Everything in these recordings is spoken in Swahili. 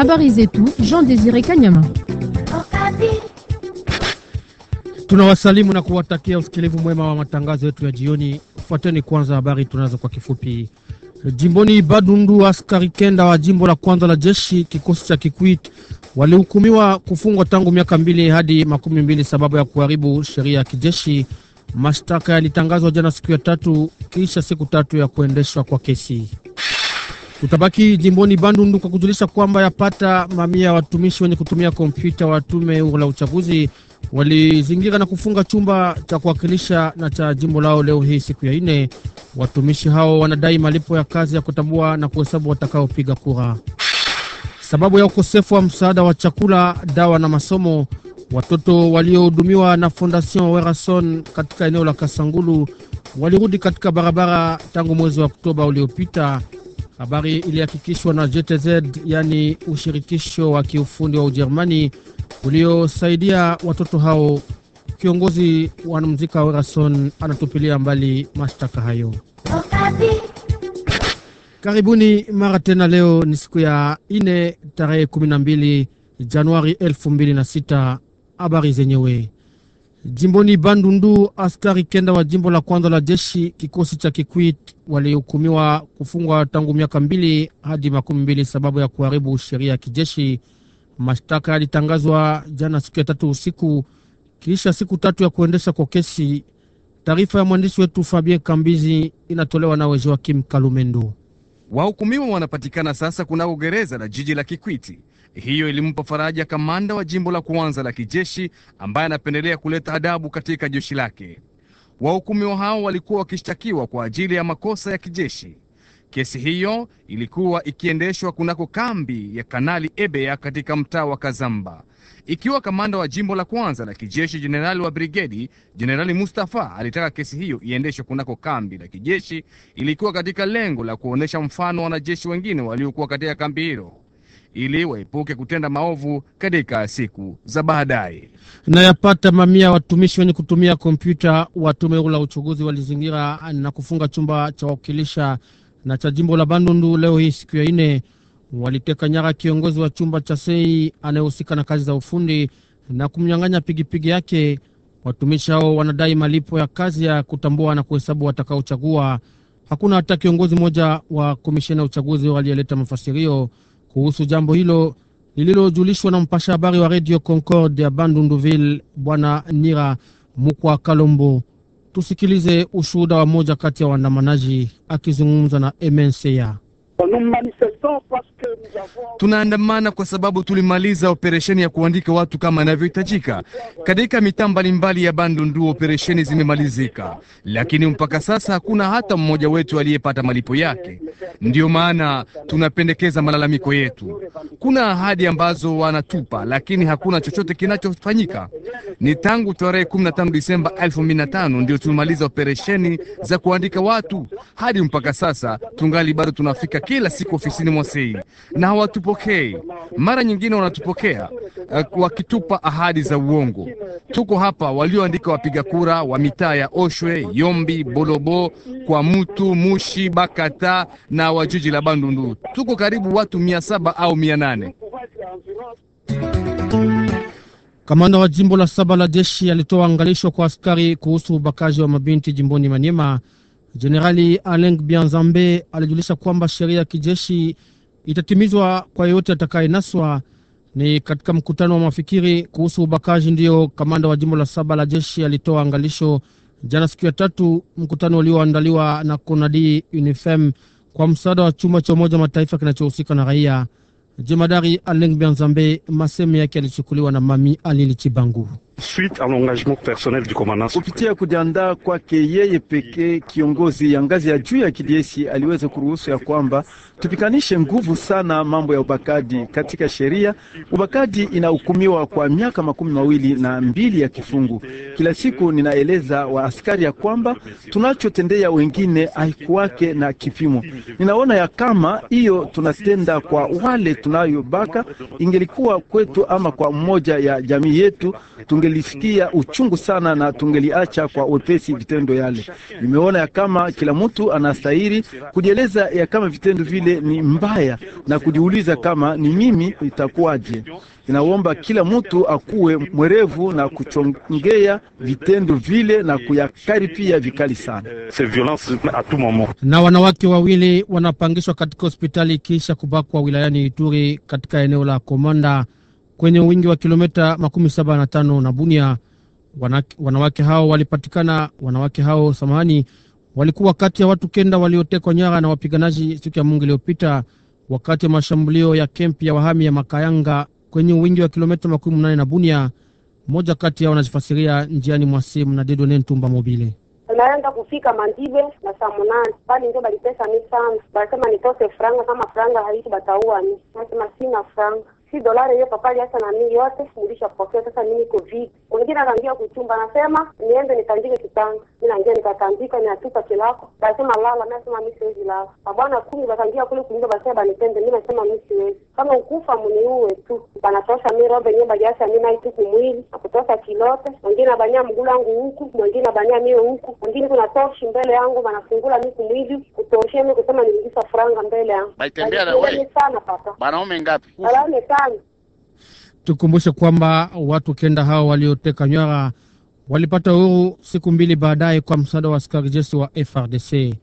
Habari zetu Jean Desire Kanyama. Tunawasalimu na kuwatakia usikilivu mwema wa matangazo yetu ya jioni. Fuateni kwanza habari tunazo kwa kifupi. Jimboni Badundu, askari kenda wa jimbo la kwanza la jeshi kikosi cha Kikwit walihukumiwa kufungwa tangu miaka mbili hadi makumi mbili sababu ya kuharibu sheria ya kijeshi. Mashtaka yalitangazwa jana siku ya tatu kisha siku tatu ya kuendeshwa kwa kesi. Tutabaki jimboni Bandundu kwa kujulisha kwamba yapata mamia ya watumishi wenye kutumia kompyuta wa tume huru la uchaguzi walizingira na kufunga chumba cha kuwakilisha na cha jimbo lao leo hii siku ya ine. Watumishi hao wanadai malipo ya kazi ya kutambua na kuhesabu watakaopiga kura. Sababu ya ukosefu wa msaada wa chakula, dawa na masomo, watoto waliohudumiwa na Fondation Werason katika eneo la Kasangulu walirudi katika barabara tangu mwezi wa Oktoba uliopita. Habari ilihakikishwa na JTZ, yani ushirikisho wa kiufundi wa Ujerumani uliosaidia watoto hao. Kiongozi wa mzika Werason anatupilia mbali mashtaka hayo. Karibuni mara tena. Leo ni siku ya ine tarehe kumi na mbili Januari elfu mbili na sita. Habari zenyewe jimboni Bandundu, askari kenda wa jimbo la kwanza la jeshi kikosi cha Kikwit walihukumiwa kufungwa tangu miaka mbili hadi makumi mbili sababu ya kuharibu sheria ya kijeshi. Mashtaka yalitangazwa jana siku ya tatu usiku kisha siku tatu ya kuendesha kwa kesi. Taarifa ya mwandishi wetu Fabien Kambizi inatolewa na Joakim Kalumendo. Wahukumiwa wanapatikana sasa kunako gereza la jiji la Kikwiti. Hiyo ilimpa faraja kamanda wa jimbo la kwanza la kijeshi ambaye anapendelea kuleta adabu katika jeshi lake. Wahukumiwa hao walikuwa wakishtakiwa kwa ajili ya makosa ya kijeshi. Kesi hiyo ilikuwa ikiendeshwa kunako kambi ya Kanali Ebea katika mtaa wa Kazamba. Ikiwa kamanda wa jimbo la kwanza la kijeshi jenerali wa brigedi Jenerali Mustafa alitaka kesi hiyo iendeshwe kunako kambi la kijeshi, ilikuwa katika lengo la kuonyesha mfano wanajeshi wengine waliokuwa katika kambi hilo ili waepuke kutenda maovu katika siku za baadaye. Na yapata mamia watumishi wenye kutumia kompyuta wa tume huru la uchaguzi walizingira na kufunga chumba cha wakilisha na cha jimbo la Bandundu leo hii siku ya ine. Waliteka nyara kiongozi wa chumba cha sei anayehusika na kazi za ufundi na kumnyang'anya pigipigi yake. Watumishi hao wanadai malipo ya kazi ya kutambua na kuhesabu watakaochagua. Hakuna hata kiongozi mmoja wa komisheni ya uchaguzi aliyeleta mafasirio kuhusu jambo hilo lililojulishwa na mpasha habari wa Radio Concorde ya Bandunduville, Bwana Nira Mukwa Kalombo. Tusikilize ushuhuda wa moja kati ya waandamanaji akizungumza na MNCA. Tunaandamana kwa sababu tulimaliza operesheni ya kuandika watu kama inavyohitajika katika mitaa mbalimbali ya Bandundu. Operesheni zimemalizika, lakini mpaka sasa hakuna hata mmoja wetu aliyepata malipo yake. Ndiyo maana tunapendekeza malalamiko yetu. Kuna ahadi ambazo wanatupa, lakini hakuna chochote kinachofanyika. Ni tangu tarehe 15 Disemba 2005 ndio tumemaliza operesheni za kuandika watu, hadi mpaka sasa tungali bado tunafika kila siku ofisini mwa sei na hawatupokei. Mara nyingine wanatupokea uh, wakitupa ahadi za uongo. Tuko hapa walioandika wapiga kura wa mitaa ya Oshwe, Yombi, Bolobo, kwa Mutu, Mushi, Bakata na wa jiji la Bandundu. Tuko karibu watu mia saba au mia nane. Kamanda wa jimbo la saba la jeshi alitoa angalisho kwa askari kuhusu ubakaji wa mabinti jimboni Maniema. Jenerali Aleng Bianzambe alijulisha kwamba sheria ya kijeshi itatimizwa kwa yeyote atakayenaswa. Ni katika mkutano wa mafikiri kuhusu ubakaji ndiyo kamanda wa jimbo la saba la jeshi alitoa angalisho jana siku ya tatu, mkutano ulioandaliwa na Konadi Unifem kwa msaada wa chumba cha Umoja Mataifa kinachohusika na raia. Jemadari Aleng Bianzambe, maseme yake yalichukuliwa na Mami Alili Chibangu. Kupitia kujiandaa kwake yeye pekee, kiongozi ya ngazi ya juu ya kijeshi aliweza kuruhusu ya kwamba tupikanishe nguvu sana mambo ya ubakaji katika sheria. Ubakaji inahukumiwa kwa miaka makumi mawili na mbili ya kifungu. Kila siku ninaeleza wa askari ya kwamba tunachotendea wengine haikuwake na kipimo. Ninaona ya kama hiyo tunatenda kwa wale tunayobaka, ingelikuwa kwetu ama kwa mmoja ya jamii yetu tunge tungelisikia uchungu sana na tungeliacha kwa wepesi vitendo yale. Nimeona ya kama kila mtu anastahili kujieleza ya kama vitendo vile ni mbaya na kujiuliza kama ni mimi itakuwaje. Inaomba kila mtu akuwe mwerevu na kuchongea vitendo vile na kuyakaripia vikali sana. Na wanawake wawili wanapangishwa katika hospitali kisha kubakwa wilayani Ituri katika eneo la Komanda kwenye wingi wa kilomita makumi saba na tano na Bunia. Wanake, wanawake hao walipatikana, wanawake hao samahani, walikuwa kati ya watu kenda waliotekwa nyara na wapiganaji siku ya Mungu iliyopita wakati wa mashambulio ya kempi ya wahami ya Makayanga kwenye wingi wa kilomita makumi nane na Bunia. Mmoja kati yao anajifasiria njiani mwa simu na Dedone Ntumba Mobile. Tunaenda kufika Mandibe na saa munane bali ndio balipesa mi sana, basema nitose franga, kama franga haiki bataua mi, nasema sina franga si dolari hiyo papali hasa na mimi yote nilishapokea. Sasa mimi niko vipi? Mwingine akaingia kuchumba, anasema niende nitandike kitanda. Mimi naingia nikatandika, ninatupa kilako, basema lala. Mimi nasema mimi siwezi lala. Mabwana kumi bakaingia kule kuingia, basema banipende. Mimi nasema mimi siwezi, kama ukufa mniue tu. Banatosha mimi robe yenyewe bajasa mimi naitu kumwili na kutosha kilote, mwingine abania mguu wangu huku, mwingine abania mimi huku, mwingine kuna toshi mbele yangu, banafungula mimi kumwili kutoshia mimi kusema nilingisa franga mbele yangu. Baitembea na wewe sana papa, banaume ngapi? alame sana Tukumbushe kwamba watu kenda hao walioteka nyara walipata uhuru siku mbili baadaye kwa msaada wa askari jeshi wa FRDC.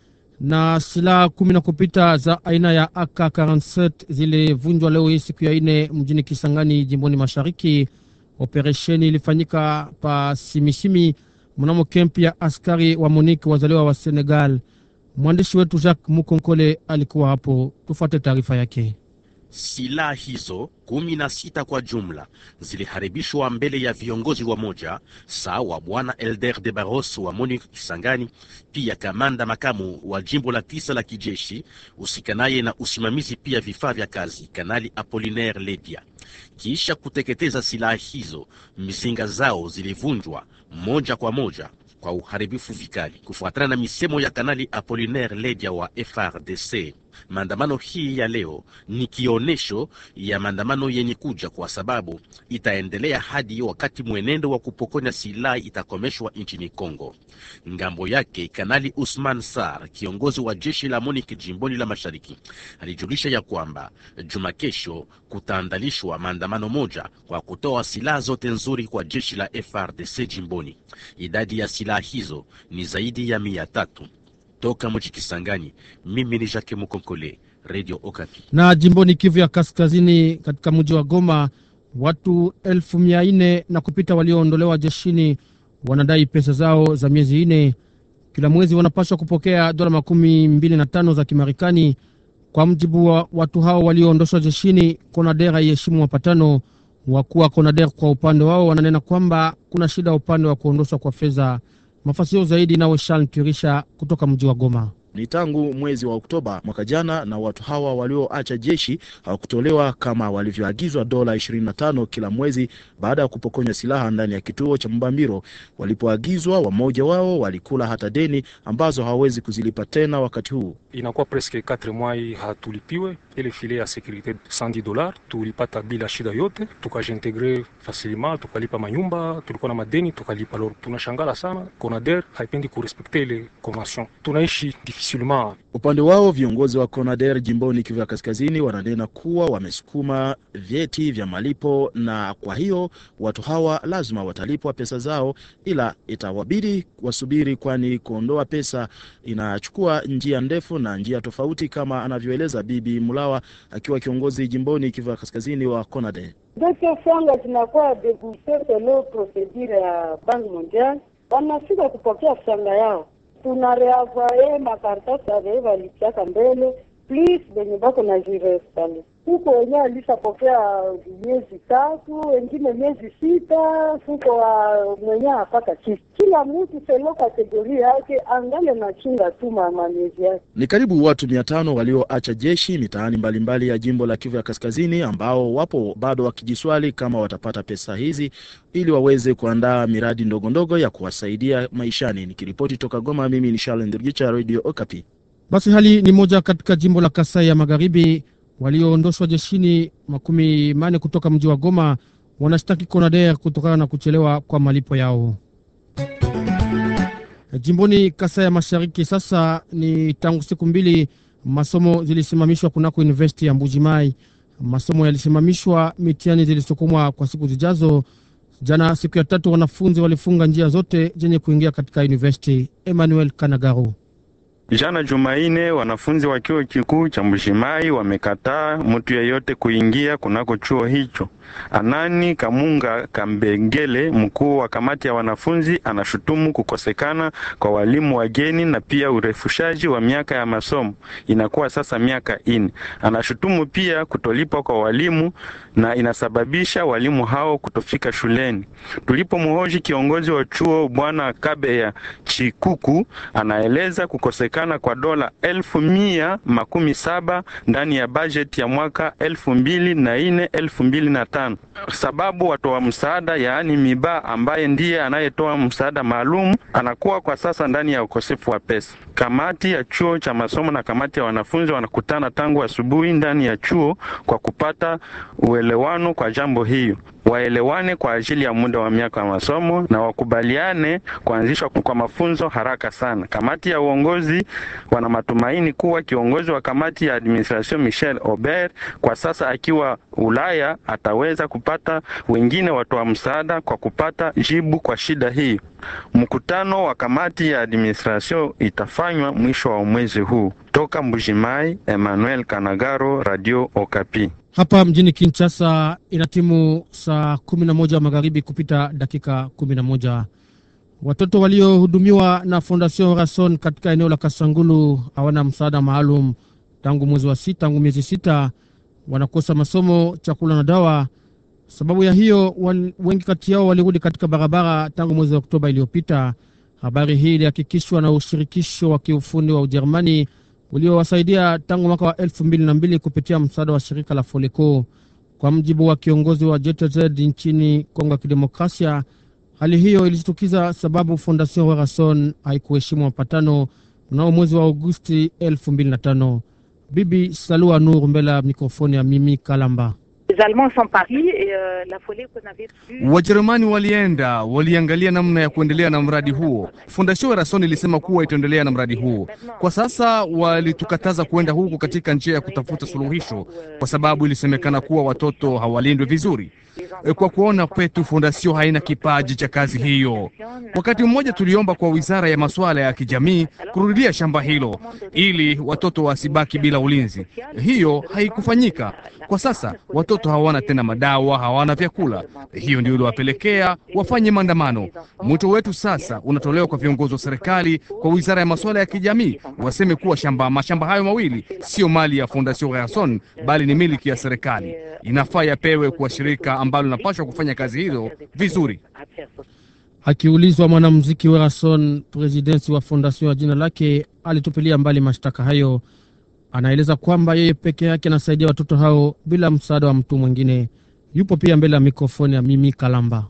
Na silaha kumi na kupita za aina ya AK47 zilivunjwa leo hii siku ya ine mjini Kisangani, jimboni mashariki. Operesheni ilifanyika pa Simisimi mnamo kempi ya askari wa MONUC wazaliwa wa Senegal. Mwandishi wetu Jacques Mukonkole alikuwa hapo, tufuate taarifa yake. Silaha hizo kumi na sita kwa jumla ziliharibishwa mbele ya viongozi wa moja sawa Bwana Elder de Barros wa MONUC Kisangani, pia kamanda makamu wa jimbo la tisa la kijeshi usikanaye na usimamizi pia vifaa vya kazi, Kanali Apollinaire Ledia. Kisha kuteketeza silaha hizo, mizinga zao zilivunjwa moja kwa moja kwa uharibifu vikali, kufuatana na misemo ya Kanali Apollinaire Ledia wa FRDC. Maandamano hii ya leo ni kionesho ya maandamano yenye kuja, kwa sababu itaendelea hadi wakati mwenendo wa kupokonya silaha itakomeshwa nchini Kongo. Ngambo yake, Kanali Usman Sar, kiongozi wa jeshi la MONUC jimboni la Mashariki, alijulisha ya kwamba juma kesho kutaandalishwa maandamano moja kwa kutoa silaha zote nzuri kwa jeshi la FRDC jimboni. Idadi ya silaha hizo ni zaidi ya mia tatu. Toka mji Kisangani, mimi ni Jacques Mukonkole, Radio Okapi. Na jimboni Kivu ya Kaskazini, katika mji wa Goma, watu elfu mia nne na kupita walioondolewa jeshini wanadai pesa zao za miezi nne. Kila mwezi wanapaswa kupokea dola makumi mbili na tano za Kimarekani. Kwa mjibu wa watu hao walioondoshwa jeshini, Konader haiheshimu mapatano. Wakuu wa Konader kwa upande wao wananena kwamba kuna shida upande wa kuondoshwa kwa fedha. Mafasio zaidi nawe Shan Kirisha kutoka mji wa Goma. Ni tangu mwezi wa Oktoba mwaka jana, na watu hawa walioacha jeshi hawakutolewa kama walivyoagizwa dola 25 kila mwezi baada ya kupokonywa silaha ndani ya kituo cha Mbambiro. Walipoagizwa, wamoja wao walikula hata deni ambazo hawawezi kuzilipa tena. Wakati huu inakuwa presque 4 mois hatulipiwe ile file ya securite 110 dollars tulipata bila shida yote, tukajiintegre facilement, tukalipa manyumba, tulikuwa na madeni tukalipa. Loro tunashangala sana, Conader haipendi kurespekte ile convention, tunaishi difficilement. Upande wao viongozi wa Conader jimboni Kivu ya Kaskazini wananena kuwa wamesukuma vyeti vya malipo, na kwa hiyo watu hawa lazima watalipwa pesa zao, ila itawabidi wasubiri, kwani kuondoa pesa inachukua njia ndefu na njia tofauti, kama anavyoeleza Bibi Mulawa akiwa kiongozi jimboni Kivu ya Kaskazini wa Conader. Zote franga zinakuwa debute selo procedure ya Banki Mondial, wanafika kupokea franga yao tunareavaye makaratasi avee walichaka mbele please benye bako na jirestale huko wenyewe alishapokea miezi tatu, wengine miezi sita, huko wa mwenyewe apaka chisi. Kila mtu selo kategoria yake angale na chunga tu mama miezi yake. Ni karibu watu mia tano walioacha jeshi mitaani mbalimbali ya jimbo la Kivu ya Kaskazini, ambao wapo bado wakijiswali kama watapata pesa hizi ili waweze kuandaa miradi ndogo ndogo ya kuwasaidia maishani. Nikiripoti toka Goma, mimi ni Charles Ndirigicha, Radio Okapi. Basi hali ni moja katika jimbo la Kasai ya Magharibi walioondoshwa jeshini makumi mane kutoka mji wa Goma wanashtaki Conader kutokana na kuchelewa kwa malipo yao. Jimboni Kasai ya Mashariki, sasa ni tangu siku mbili masomo zilisimamishwa kunako university ya Mbujimai. Masomo yalisimamishwa, mitihani zilisukumwa kwa siku zijazo. Jana siku ya tatu, wanafunzi walifunga njia zote zenye kuingia katika university. Emmanuel Kanagaro Jana Jumaine, wanafunzi wa chuo kikuu cha Mbushimai wamekataa mtu yeyote kuingia kunako chuo hicho. Anani Kamunga Kambengele, mkuu wa kamati ya wanafunzi, anashutumu kukosekana kwa walimu wageni na pia urefushaji wa miaka ya masomo, inakuwa sasa miaka ine. Anashutumu pia kutolipwa kwa walimu na inasababisha walimu hao kutofika shuleni. Tulipomhoji kiongozi wa chuo Bwana Kabeya Chikuku, anaeleza kukosekana kwa dola elfu mia makumi saba ndani ya bajeti ya mwaka elfu mbili na ine elfu mbili na tano sababu watoa msaada yaani Miba ambaye ndiye anayetoa msaada maalum anakuwa kwa sasa ndani ya ukosefu wa pesa. Kamati ya chuo cha masomo na kamati ya wanafunzi wanakutana tangu asubuhi ndani ya chuo kwa kupata uelewano kwa jambo hiyo waelewane kwa ajili ya muda wa miaka ya masomo na wakubaliane kuanzishwa kwa mafunzo haraka sana. Kamati ya uongozi wana matumaini kuwa kiongozi wa kamati ya administration Michel Aubert kwa sasa akiwa Ulaya ataweza kupata wengine watoa msaada kwa kupata jibu kwa shida hii. Mkutano wa kamati ya administration itafanywa mwisho wa mwezi huu. Toka Mbujimai, Emmanuel Kanagaro, Radio Okapi. hapa mjini Kinshasa. Ina timu saa kumi na moja magharibi kupita dakika kumi na moja. Watoto waliohudumiwa na Fondation Rason katika eneo la Kasangulu hawana msaada maalum tangu mwezi wa sita, tangu miezi sita, wanakosa masomo, chakula na dawa. Sababu ya hiyo wal, wengi kati yao walirudi katika barabara tangu mwezi wa Oktoba iliyopita. Habari hii ilihakikishwa na ushirikisho wa kiufundi wa Ujerumani uliowasaidia tangu mwaka wa elfu mbili na mbili kupitia msaada wa shirika la Foleco. Kwa mjibu wa kiongozi wa JTZ nchini Kongo ya Kidemokrasia, hali hiyo ilishtukiza sababu Fondation Werason haikuheshimu mapatano mnao mwezi wa Agosti elfu mbili na tano. Bibi Salua Nur mbele ya mikrofoni ya Mimi Kalamba. Wajerumani walienda waliangalia namna ya kuendelea na mradi huo. Fondation Rason ilisema kuwa itaendelea na mradi huo. Kwa sasa walitukataza kuenda huku katika njia ya kutafuta suluhisho, kwa sababu ilisemekana kuwa watoto hawalindwi vizuri. Kwa kuona kwetu Fondation haina kipaji cha kazi hiyo. Wakati mmoja tuliomba kwa wizara ya masuala ya kijamii kurudia shamba hilo ili watoto wasibaki bila ulinzi. Hiyo haikufanyika. Kwa sasa watoto hawana tena madawa, hawana vyakula. Hiyo ndio iliwapelekea wafanye maandamano. Mwito wetu sasa unatolewa kwa viongozi wa serikali, kwa wizara ya masuala ya kijamii, waseme kuwa shamba mashamba hayo mawili sio mali ya Fondation Rason, bali ni miliki ya serikali. Inafaa yapewe kwa shirika ambalo linapaswa kufanya kazi hizo vizuri. Akiulizwa mwanamuziki Werason, presidensi wa fondation ya jina lake, alitupilia mbali mashtaka hayo. Anaeleza kwamba yeye peke yake anasaidia watoto hao bila msaada wa mtu mwingine. Yupo pia mbele ya mikrofoni ya Mimi Kalamba.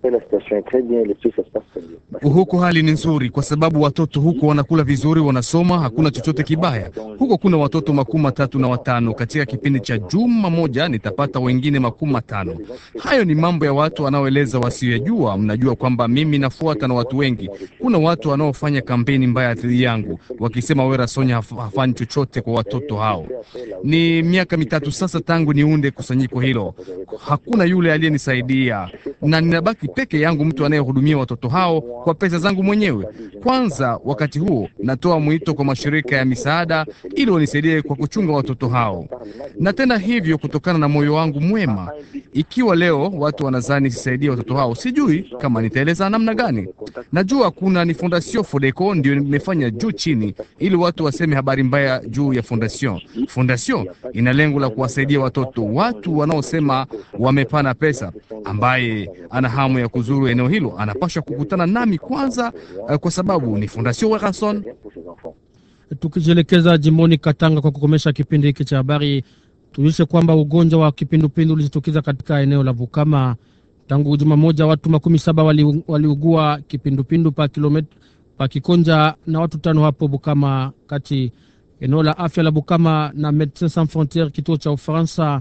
Huko hali ni nzuri kwa sababu watoto huko wanakula vizuri, wanasoma, hakuna chochote kibaya huko. Kuna watoto makumi matatu na watano katika kipindi cha juma moja nitapata wengine makumi matano. Hayo ni mambo ya watu wanaoeleza wasiyojua. Mnajua kwamba mimi nafuata na watu wengi. Kuna watu wanaofanya kampeni mbaya dhidi yangu wakisema Wera Sonya haf hafanyi chochote kwa watoto hao. Ni miaka mitatu sasa tangu niunde kusanyiko hilo, hakuna yule aliyenisaidia na ninabaki peke yangu, mtu anayehudumia watoto hao kwa pesa zangu mwenyewe. Kwanza wakati huo natoa mwito kwa mashirika ya misaada ili wanisaidie kwa kuchunga watoto hao, na tena hivyo kutokana na moyo wangu mwema. Ikiwa leo watu wanazani sisaidie watoto hao, sijui kama nitaeleza namna gani. Najua kuna ni Fondation Fodeco ndio nimefanya juu chini, ili watu waseme habari mbaya juu ya fondation. Fondation ina lengo la kuwasaidia watoto, watu wanaosema wamepana pesa. Ambaye ana hamu ya kuzuru eneo hilo anapaswa kukutana nami kwanza, uh, kwa sababu ni Fondation Werason. Tukijielekeza jimboni Katanga kwa kukomesha kipindi hiki cha habari, tujulishe kwamba ugonjwa wa kipindupindu ulijitokeza katika eneo la Bukama tangu juma moja. Watu makumi saba wali, waliugua kipindupindu pa kilomita pa Kikonja na watu tano hapo Bukama kati eneo la afya la Bukama na Medecins Sans Frontieres kituo cha Ufaransa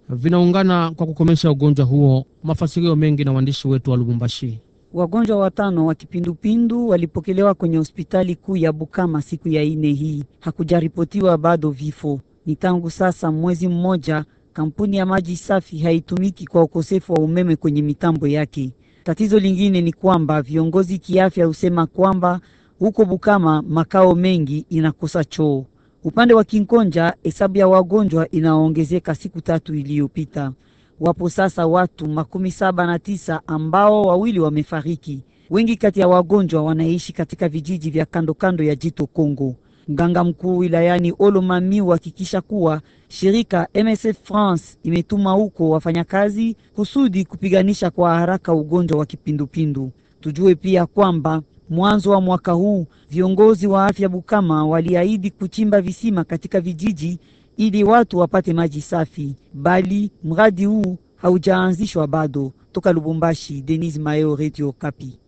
vinaungana kwa kukomesha ugonjwa huo. Mafasirio mengi na waandishi wetu wa Lubumbashi. Wagonjwa watano wa kipindupindu walipokelewa kwenye hospitali kuu ya Bukama siku ya ine hii. Hakujaripotiwa bado vifo. Ni tangu sasa mwezi mmoja kampuni ya maji safi haitumiki kwa ukosefu wa umeme kwenye mitambo yake. Tatizo lingine ni kwamba viongozi kiafya husema kwamba huko Bukama makao mengi inakosa choo. Upande wa Kinkonja hesabu ya wagonjwa inaongezeka siku tatu iliyopita. Wapo sasa watu makumi saba na tisa ambao wawili wamefariki. Wengi kati ya wagonjwa wanaishi katika vijiji vya kando kando ya jito Kongo. Mganga mkuu wilayani Olomami huhakikisha kuwa shirika MSF France imetuma huko wafanyakazi kusudi kupiganisha kwa haraka ugonjwa wa kipindupindu. Tujue pia kwamba mwanzo wa mwaka huu viongozi wa afya Bukama waliahidi kuchimba visima katika vijiji ili watu wapate maji safi, bali mradi huu haujaanzishwa bado. Toka Lubumbashi, Denis Mayo, Radio Kapi.